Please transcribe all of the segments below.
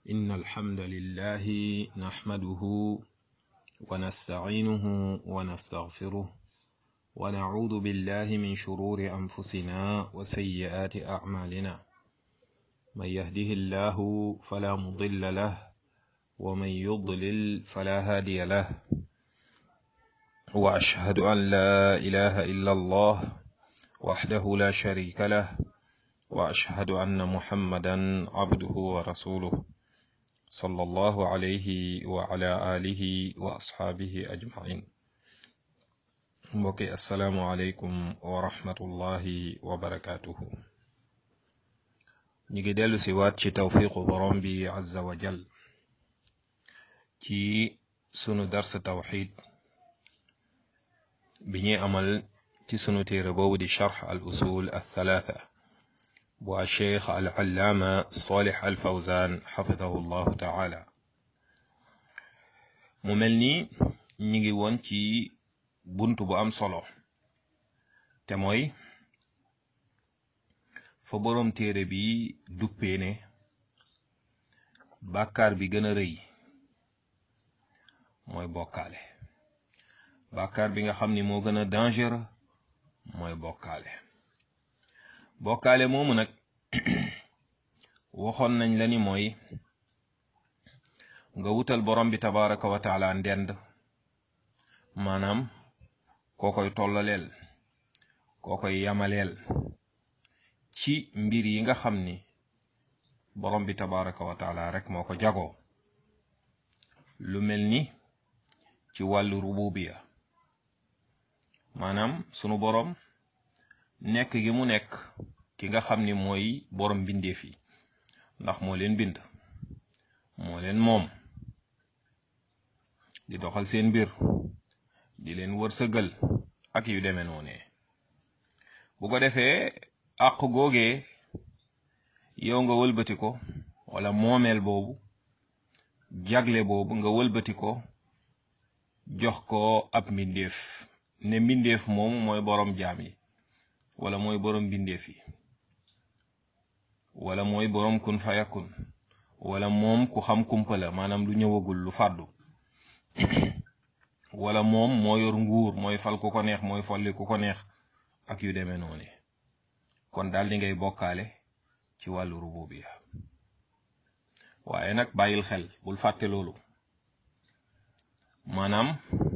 إن الحمد لله نحمده ونستعينه ونستغفره ونعوذ بالله من شرور أنفسنا وسيئات أعمالنا من يهده الله فلا مضل له ومن يضلل فلا هادي له وأشهد أن لا إله إلا الله وحده لا شريك له وأشهد أن محمدا عبده ورسوله صلى الله عليه وعلى آله وأصحابه أجمعين mbokki asalaamualeykum wa rahmatullahi wa barakaatuhu ñu ngi dellu si waat ci tawfiqu borom bi azza wa jal ci sunu dars tawxid bi ñuy amal ci sunu téere boobu di charx al usul al thalaatha bu a cheikh al allaama salih al fawzan xafidahu llahu taala mu mel ni ñu ngi woon ci bunt bu am solo te mooy fa boroom téere bi duppee ne bàkkaar bi gën a rëy mooy bokkaale bàkkaar bi nga xam ni moo gën a dangereux mooy bokkaale bokkaale moomu nag waxoon nañ la ni mooy nga wutal borom bi tabaraka wa taala ndend maanaam koo koy tollaleel koo koy yamaleel ci mbir yi nga xam ni borom bi tabaraka wa taala rek moo ko jagoo lu mel ni ci wàllu rububiya maanaam sunu borom nekk gi mu nekk ki nga xam ni mooy borom bindeef yi ndax moo leen bind moo leen moom di doxal seen mbir di leen wërsëgal ak yu demee noonee bu ko defee àq googee yow nga wëlbati ko wala moomeel boobu jagle boobu nga wëlbati ko jox ko ab mbindeef ne mbindeef moomu mooy borom jaam yi wala mooy borom mbindeef yi wala mooy borom kun fayakun wala moom ku xam kumpa la maanaam lu ñëwagul lu fàddu wala moom moo yor nguur mooy fal ku ko neex mooy folli ku ko neex ak yu demee noonu kon daal di ngay bokkaale ci wàllu rububiya waaye nag bàyyil xel bul fàtte loolu maanaam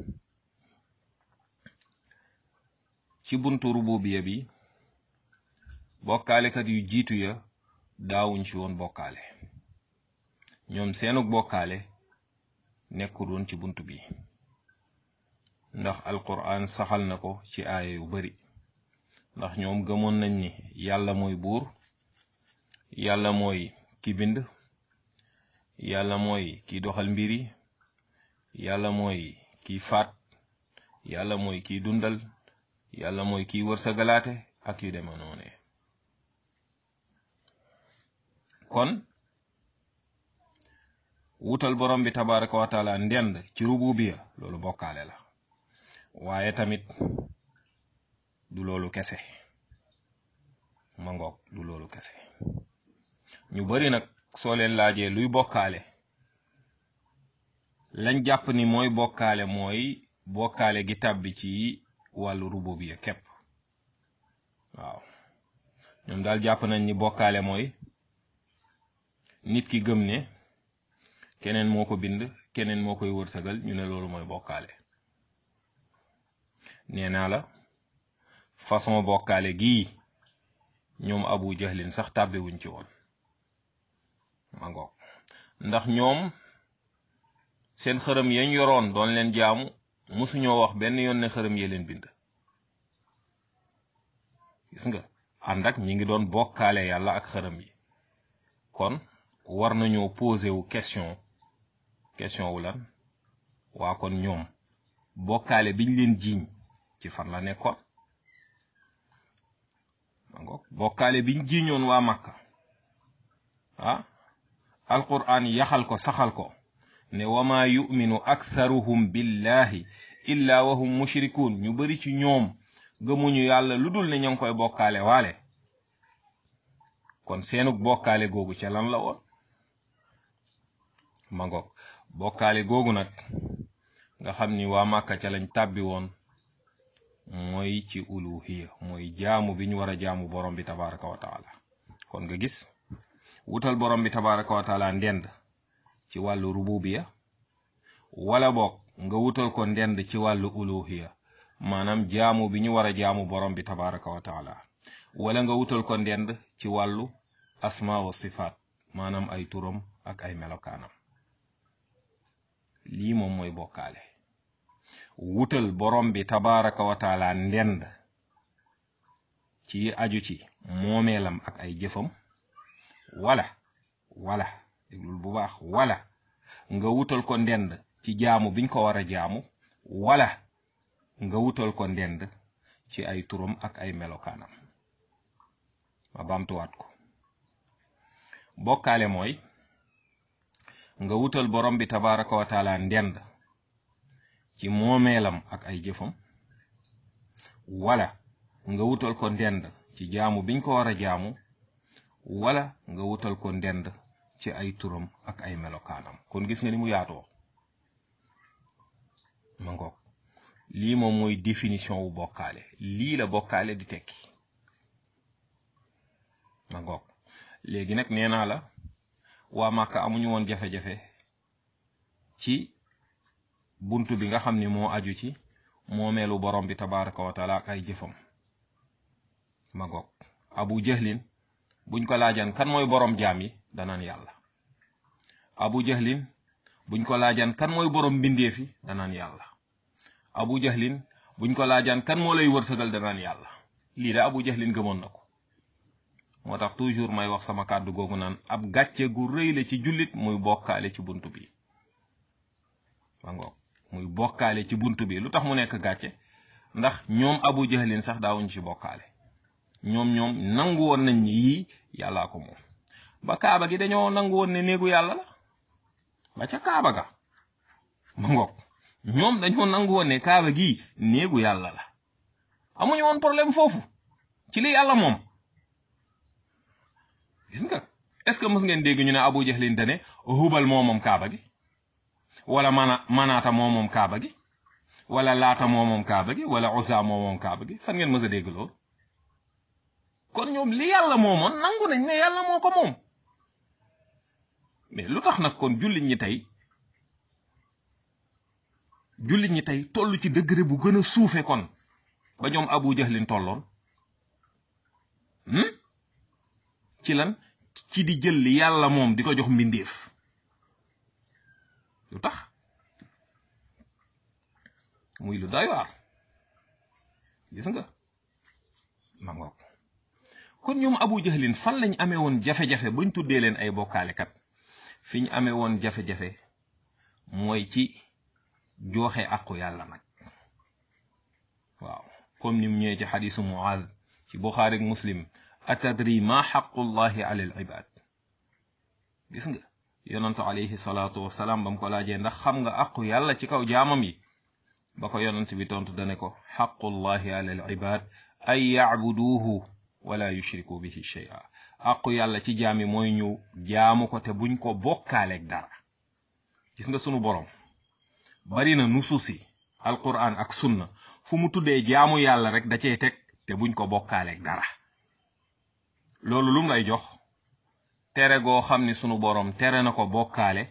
ci buntu rububiya bi bokkaalekat yu jiitu ya daawuñ ci woon bokkaale ñoom seenug bokkaale nekkul woon ci bunt bi ndax alquran saxal na ko ci aaya yu bari ndax ñoom gëmoon nañ ni yàlla mooy buur yàlla mooy ki bind yàlla mooy kiy doxal mbiri yàlla mooy kiy faat yàlla mooy kiy dundal yàlla mooy kiy wërsëgalaate ak yu deme noone kon wutal borom bi tabaraka wa taala ndend ci rububiya loolu bokkaale la waaye tamit du loolu kese ma ngoog du loolu kese ñu bari nag soo leen laajee luy bokkaale lañ jàpp ni mooy bokkaale mooy bokkaale gi tàbbi ci wàllu rububiya képp waaw ñoom daal jàpp nañ ni bokkaale mooy nit ki gëm ne keneen moo ko bind keneen moo koy wërsëgal ñu ne loolu mooy bokkaale nee naa la façon bokkaale gii ñoom abu jahlin sax tàbbiwuñ ci woon ma ngoog ndax ñoom seen xërëm yañ yoroon doon leen jaamu musuñoo wax benn yoon ne xërëm yee leen bind gis nga ànd ak ñi ngi doon bokkaale yàlla ak xërëm yi kon war nañoo posé wu question question wu lan waa kon ñoom bokkaale biñ leen jiiñ ci fan la nekkoon mangoog bokkaale biñ jiiñoon waa Makka ah alquran yaxal ko saxal ko ne wama yuminu aktharuhum billahi illa wahum mushrikun ñu bari ci ñoom gëmuñu yàlla lu dul ne ña ngi koy bokkaale waale kon seenug bokkaale googu ca lan la woon ma ngoog bokkaale googu nag nga xam ni waa Màkka ca lañ tàbbi woon mooy ci uluhiya mooy jaamu bi ñu war a jaamu borom bi tabaraka wa taala kon nga gis wutal borom bi tabaraka wa taala ndend ci wàllu rububiya wala boog nga wutal ko ndend ci wàllu uluhiya maanaam jaamu bi ñu war a jaamu borom bi tabaraka wa taala wala nga wutal ko ndend ci wàllu asma wa sifaat maanaam ay turam ak ay melokaanam lii moom mooy bokkaale wutal borom bi tabaraka wa taala ndend ci aju ci moomeelam ak ay jëfam wala wala déglul bu baax wala nga wutal ko ndend ci jaamu biñ ko war a jaamu wala nga wutal ko ndend ci ay turam ak ay melokaanam ma baamtuwaat ko bokkaale mooy nga wutal borom bi tabaraka wa taala ndend ci moomeelam ak ay jëfam wala nga wutal ko ndend ci jaamu biñ ko war a jaamu wala nga wutal ko ndend ci ay turam ak ay melokaanam kon gis nga ni mu yaatoo ma ngoog lii moom mooy définition wu bokkaale lii la bokkaale di tekki ma ngoog léegi nag nee naa la waa Màkka amuñu woon jafe-jafe ci buntu bi nga xam ni moo aju ci moomeelu borom bi tabaraka wa taala ak ay jëfam ma ngoog abu jahlin buñ ko laajan kan mooy borom jaam yi danaan yàlla abu jahlin buñ ko laajan kan mooy borom mbindeef yi danaan yàlla abu jahlin buñ ko laajan kan moo lay wërsëgal danaan yàlla lii de abu jahlin gëmoon na ko moo tax toujours may wax sama kàddu googu naan ab gàcce gu rëy la ci jullit muy bokkaale ci buntu bi ma ngoog muy bokkaale ci buntu bi lu tax mu nekk gàcce ndax ñoom abu jahlin sax daawuñ ci bokkaale ñoom ñoom nangu woon nañ ni yii yàllaa ko moom ba kaaba gi dañoo nangu woon ne néegu yàlla la ba ca kaaba ga ma ngoog ñoom dañoo nangu woon ne kaaba gi néegu yàlla la amuñu woon problème foofu ci li yàlla moom gis nga est-ce que mës ngeen dégg ñu ne abu jahlin dane hubal moo moom kaaba gi wala mana manaata moo moom kaaba gi wala laata moo moom kaaba gi wala usa moo moom kaaba gi fan ngeen mës a dégg loolu kon ñoom li yàlla moomoon nangu nañ ne yàlla moo ko moom mais lu tax nag kon jullit ñi tey jullit ñi tey toll ci degré bu gën a suufe kon ba ñoom abu jahlin tolloon ci lan ci di jël li yàlla moom di ko jox mbindeef lu tax muy lu doy waar gis nga ma ngoog kon ñoom abu jahlin fan lañ amee woon jafe-jafe bañ tuddee leen ay bokkaalekat fi ñu amee woon jafe-jafe mooy ci jooxe àqu yàlla nag waaw comme ni mu ñëwee ci xadisu muaz ci buxaari ak muslim atadri ma xaqullahi ala al ibad gis nga yonantu alayhi salaatu wasalaam ba mu ko laajee ndax xam nga àqu yàlla ci kaw jaamam yi ba ko yonant bi tontu dane ko xaqullahi ala al ibad ay yacbuduuhu wala yushriku bihi shay'a àqu yàlla ci jaam yi mooy ñu jaamu ko te buñ ko bokkaaleeg dara gis nga sunu borom bari na nusuusi alquran ak sunna fu mu tuddee jaamu yàlla rek da cey teg te buñ ko bokkaaleeg dara loolu lum lay jox tere goo xam ni sunu borom tere na ko bokkaale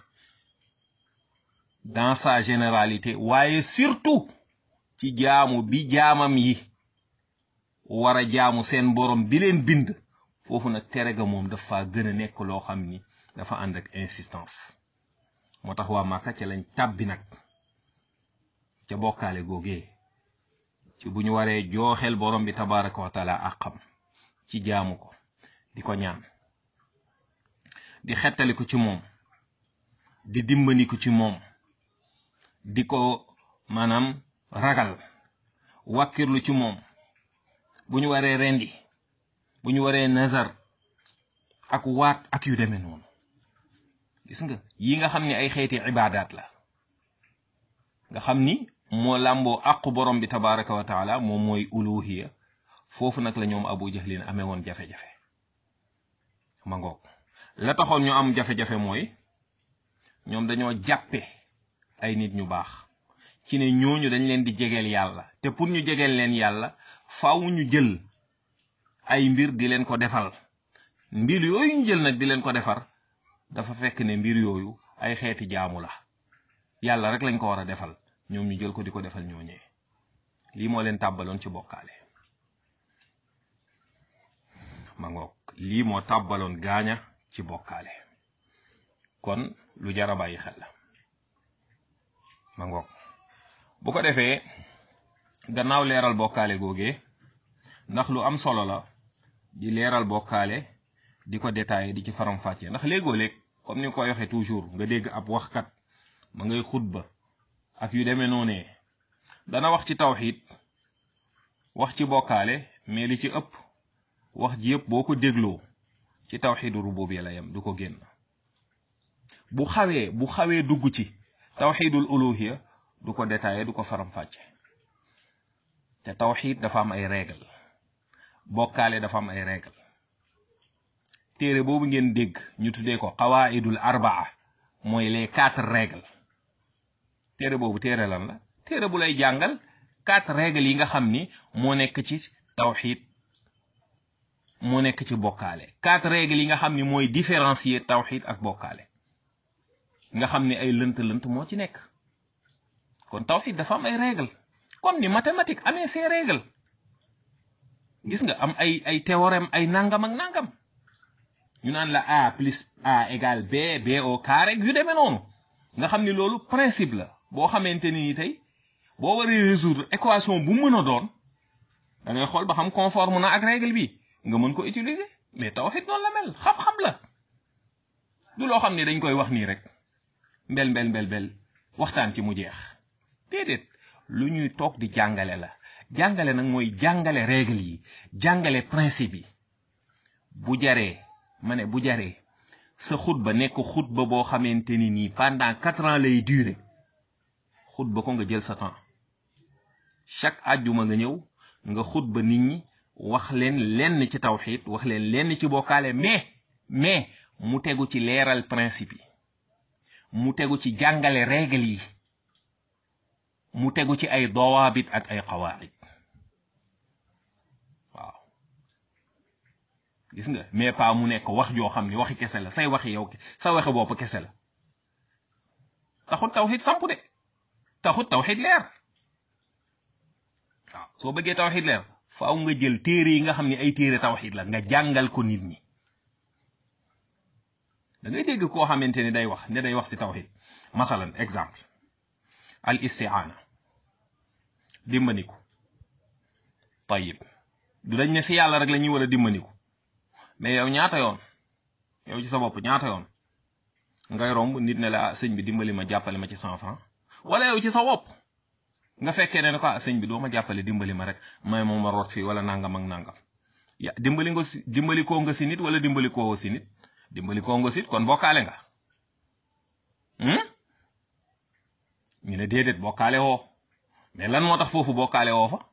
dans sa généralité waaye surtout ci jaamu bi jaamam yi war a jaamu seen borom bi leen bind foofu nag tere ga moom dafa gën a nekk loo xam ni dafa ànd ak insistance moo tax waa Màkka ca lañ tàbbi nag ca bokkaale googee ci bu ñu waree jooxel borom bi tabaraka wa taala àqam ci jaamu ko di ko ñaan di xettali ko ci moom di dimbali ko ci moom di ko maanaam ragal wàkkirlu ci moom bu ñu waree rendi bu ñu waree nazar ak waat ak yu demee noonu gis nga yi nga xam ni ay xeeti ibaadaat la nga xam ni moo làmboo àqu borom bi tabaraka wa taala moom mooy uluhiya foofu nag la ñoom abu jahlin amee woon jafe-jafe ma ngoog la taxoon ñu am jafe-jafe mooy ñoom dañoo jàppe ay nit ñu baax ci ne ñooñu dañ leen di jegeel yàlla te pour ñu jegeel leen yàlla faaw ñu jël ay mbir di leen ko defal mbir yooyu ñu jël nag di leen ko defar dafa fekk ne mbir yooyu ay xeeti jaamu la yàlla rek lañ ko war a defal ñoom ñu jël ko di ko defal ñooñee lii moo leen tàbbaloon ci bokkaale ma ngoog lii moo tàbbaloon gaaña ci bokkaale kon lu jar a bàyyi xel la ma ngoog bu ko defee gannaaw leeral bokkaale googee ndax lu am solo la di leeral bokkaale di ko détaillé di ci faram-fàccee ndax léegoo léeg comme ni nga koy waxee toujours nga dégg ab waxkat ma ngay xutba ak yu demee noonee dana wax ci tawxiid wax ci bokkaale mais li ci ëpp wax ji yëpp boo ko dégloo ci tawxiidu rububiyya la yem du ko génn bu xawee bu xawee dugg ci tawxiidul uluhiyya du ko détaillé du ko faram-fàcce te tawxiid dafa am ay règle bokkaale dafa am ay règle téere boobu ngeen dégg ñu tuddee ko qawaidul arbaa mooy les quatre règles téere boobu téere lan la téere bu lay jàngal quatre règles yi nga xam ni moo nekk ci tawxiid moo nekk ci bokkaale quatre règles yi nga xam ni mooy différencier tawxiid ak bokkaale nga xam ni ay lënt-lënt moo ci nekk kon tawxiid dafa am ay règles comme ni mathématique amee ses règles gis nga am ay ay théorème ay nangam ak nangam ñu naan la a plus a égale b b au carré yu demee noonu nga xam ni loolu principe la boo xamante ni tey boo waree résoudre équation bu mën a doon da ngay xool ba xam conforme na ak règle bi nga mën ko utiliser mais tawhid noonu la mel xam-xam la du loo xam ni dañ koy wax nii rek mbel mbel mbel mbel waxtaan ci mu jeex déedéet lu ñuy toog di jàngale la jàngale nag mooy jàngale règle yi jàngale principe yi bu jaree ma ne bu jaree sa xutba nekk xutba boo xamante ni nii pendant quatre ans lay durer xutba ko nga jël sa temps chaque àjjuma nga ñëw nga xutba nit ñi wax leen lenn ci tawxiid wax leen lenn ci bokkaale mais mais mu tegu ci leeral principe yi mu tegu ci jàngale règle yi mu tegu ci ay dawaabit ak ay qawaid waaw gis nga mais pas mu nekk wax joo xam ni waxi kese la say waxi yow sa waxi bopp kese la taxut tawxid samp de taxut tawxid leer waaw soo bëggee tawxid leer faaw nga jël téere yi nga xam ne ay téere tawxid la nga jàngal ko nit ñi da ngay dégg koo xamante ni day wax ne day wax ci tawxid masalan exemple al istiaana dimbandiku tayib du dañ ne si yàlla rek la ñuy war a dimbandiku mais yow ñaata yoon yow ci sa bopp ñaata yoon ngay romb nit ne la ah sëñ bi dimbali ma jàppale ma ci cent franc wala yow ci sa bopp nga fekkee ne ne ko ah sëñ bi doo ma jàppale dimbali ma rek may moom ma root fii wala nangam ak nangam ya dimbali nga si dimbali koo nga si nit wala dimbali koo si nit dimbali koo nga si kon bokkaale nga ñu ne déedéet bokkaale woo mais lan moo tax foofu bokkaale woo fa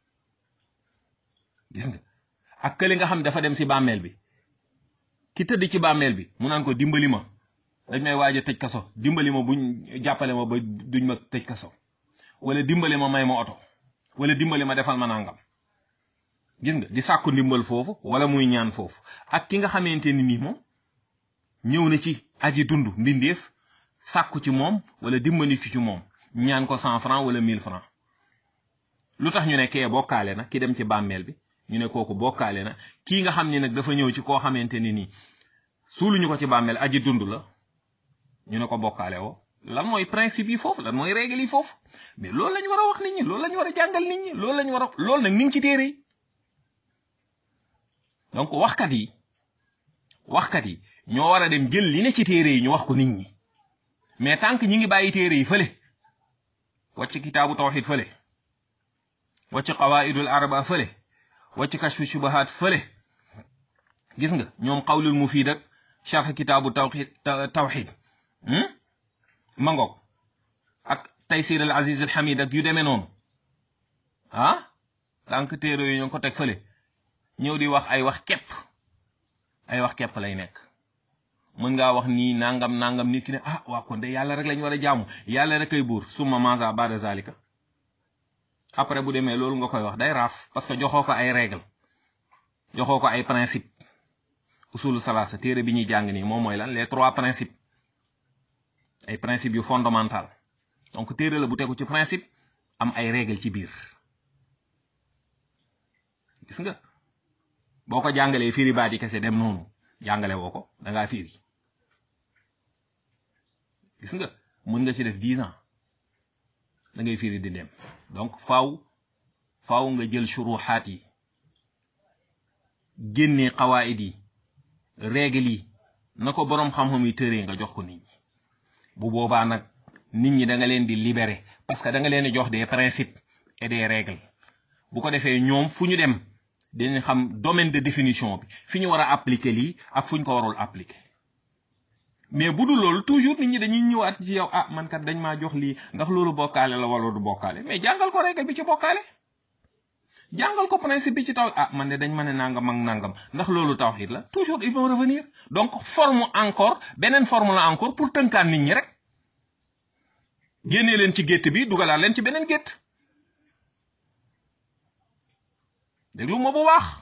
gis nga ak kële nga xam dafa dem si bàmmeel bi ki tëdd ci bàmmeel bi mu naan ko dimbali ma dañ may waaj a tëj kaso dimbali ma buñ jàppale ma ba duñ ma tëj kaso wala dimbali ma may ma oto wala dimbali ma defal ma nangam gis nga di sàkku ndimbal foofu wala muy ñaan foofu ak ki nga xamante ni nii moom ñëw na ci aji dund mbindeef sàkku ci moom wala dimbali ci moom ñaan ko cent franc wala mille franc lu tax ñu ne kee bokkaale na ki dem ci bàmmeel bi ñu ne kooku bokkaale na kii nga xam ne nag dafa ñëw ci koo xamante ni nii suuluñu ko ci bàmmeel aji dund la ñu ne ko bokkaale woo lan mooy principe yi foofu lan mooy règle yi foofu mais loolu lañ war a wax nit ñi loolu lañ war a jàngal nit ñi loolu lañ war a loolu nag mi ngi ci téere yi donc waxkat yi waxkat yi ñoo war a dem jël li ne ci téere yi ñu wax ko nit ñi mais tant que ñi ngi bàyyi téere yi fële wàcc kitaabu tawxid fële wàcc qawaidul arba fële wàcc kashfu shubahat fële gis nga ñoom qawlul mufid ak sharh kitaabu tawxid tawxid mangoog ak taysir al aziz al hamid ak yu demee noonu ah tant que téere yi ñoo ko teg fële ñëw di wax ay wax kepp ay wax kepp lay nekk mën ngaa wax nii nangam nangam nit ki ne ah waa kon de yàlla rek lañ war a jaamu yàlla rek kay buur summa maza bada zalika après bu demee loolu nga koy wax day raaf parce que joxoo ko ay règle joxoo ko ay principe usulu salaasa téere bi ñuy jàng nii moom mooy lan les trois principes ay principes yu fondamental donc téere la bu tegu ci principe am ay règle ci biir gis nga boo ko jàngalee firi baat yi kese dem noonu jàngale woo ko da ngaa firi gis nga mën nga ci def dix ans da ngay firi di dem donc faaw faaw nga jël shuruxaat yi génnee xawaayid yi règle yi na ko boroom xam-xam yi tëree nga jox ko nit ñi bu boobaa nag nit ñi da nga leen di libérer parce que da nga leen di jox des principes et des règles bu ko defee ñoom fu ñu dem dinañ xam domaine de définition bi fi ñu war a appliquer lii ak fu ñu ko warul appliquer mais bu dul loolu toujours nit ñi dañuy ñëwaat ci yow ah man kat dañ maa jox lii ndax loolu bokkaale la wala du bokkaale mais jàngal ko règle bi ci bokkaale jàngal ko principe bi ci taw ah man de dañ ma ne nangam ak nangam ndax loolu tawhid la toujours ils vont revenir donc forme encore beneen forme la encore pour tënkaan nit ñi rek génnee leen ci gétt bi dugalaat leen ci beneen gétt déglu ma bu baax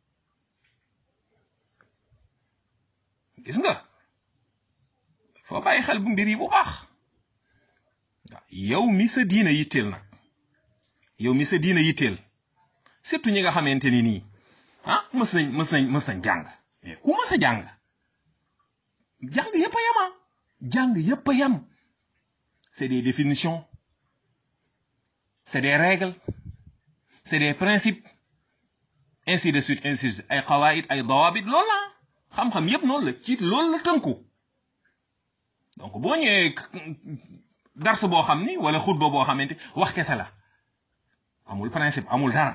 gis nga foo bàyyi xel bu mbir yi bu baax waaw yow mi sa diina yitteel nag yow mi sa diina yitteel surtout ñi nga xamante ni nii ah mës nañ mës nañ mës nañ jàng mais ku mës a jàng jàng yëpp a yama jàng yëpp a yam c'est des définitions c'est des règles c'est des principes ainsi de suite ainsi de suite ay xawaayit ay dawaabit loolu la xam-xam yëpp noonu la ci loolu la tënku donc boo ñëwee dars boo xam ni wala xutba boo xamante wax kese la amul principe amul dara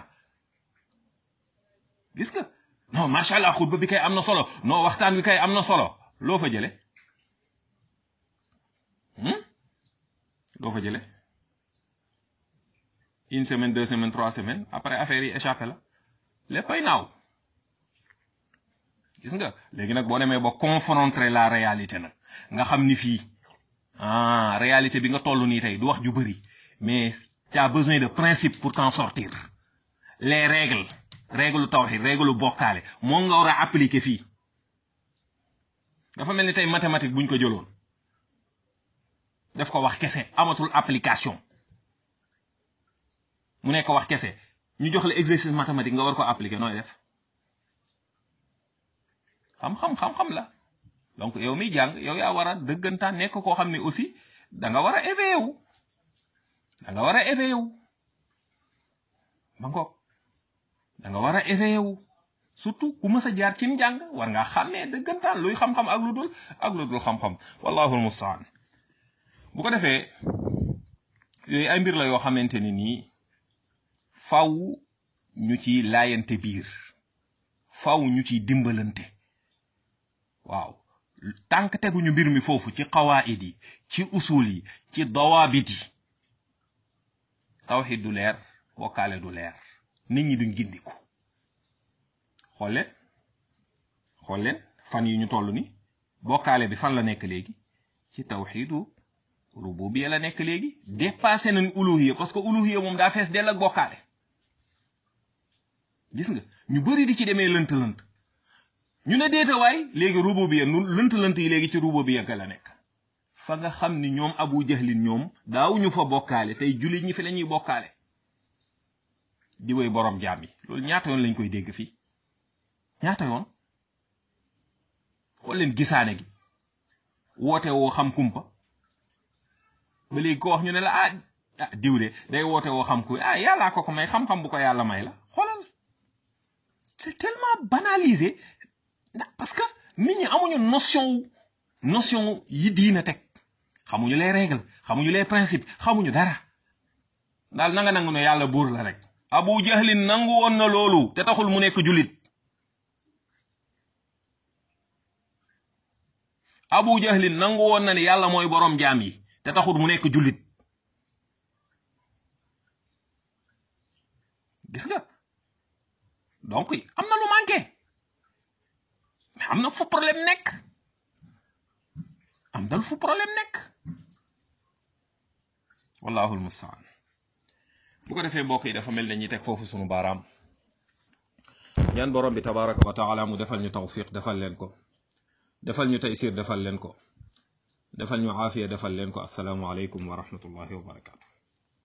gis nga non macha allah xutba bi kay am na solo non waxtaan wi kay am na solo loo fa jële loo fa jële une semaine deux semaines trois semaines après affaire yi échappé la léppay naaw gis nga léegi nag boo demee ba confronter la réalité nag nga xam ni fii ah réalité bi nga toll nii tey du wax ju bëri mais tu as besoin de principe pour t'en sortir les règles règle tawhid règle bokkaale moo nga war a appliquer fii dafa mel ni tey mathématique buñ ko jëloon def ko wax kese amatul application mu nekk wax kese ñu jox la exercice mathématique nga war ko appliquer nooy def xam-xam xam-xam la donc yow miy jàng yow yaa war a dëggantaan nekk koo xam ne aussi da nga war a éveillé wu da nga war a éveillé wu ma ngoog da nga war a éveillé wu surtout ku mës a jaar ci njàng war ngaa xàmmee dëggantaan luy xam-xam ak lu dul ak lu dul xam-xam wallahu almustaan bu ko defee yooyu ay mbir la yoo xamante ni nii faw ñu ci laayante biir faw ñu ciy dimbalante waaw tànk teguñu mbir mi foofu ci qawaid yi ci usul yi ci dawaabit yi tawxid du leer bokkaale du leer nit ñi duñ gindiku xool leen xool leen fan yi ñu toll ni bokkaale bi fan la nekk léegi ci tawxidu rububiya la nekk léegi dépassé nañ uluhiya parce que uluhiya moom daa fees dell ak bokkaale gis nga ñu bari di ci demee lënt-lënt ñu ne déeta waay léegi rububiya nu lënt-lënt yi léegi ci rububiya ga la nekk fa nga xam ni ñoom abu jahlin ñoom daawuñu fa bokkaale tey jullit ñi fi la ñuy bokkaale di woy borom jaam yi loolu ñaata yoon lañ koy dégg fii ñaata yoon xool leen gisaane gi woote woo xam kumpa ba léegi ko wax ñu ne la ah ah diw de day woote woo xam ku ah yàllaa ko ko may xam-xam bu ko yàlla may la xoolal c'est tellement banalisé parce que nit ñi amuñu notion notion yi diina teg xamuñu les règles xamuñu les principes xamuñu dara daal nanga nangu ne yàlla buur la rek abu jahlin nangu woon na loolu te taxul mu nekk julit abu jahlin nangu woon na ne yàlla mooy boroom jaam yi te taxul mu nekk julit gis nga donc am na lu manqué mais am na fu problème nekk am dal fu problème nekk wallahu almustaan bu ko defee mbokk yi dafa mel ne ñi teg foofu sunu baaraam ñaan borom bi tabaraka wa taala mu defal ñu tawfiq defal leen ko defal ñu taysir defal leen ko defal ñu aafiya defal leen ko assalaamu aleykum wa rahmatullahi wa barakatu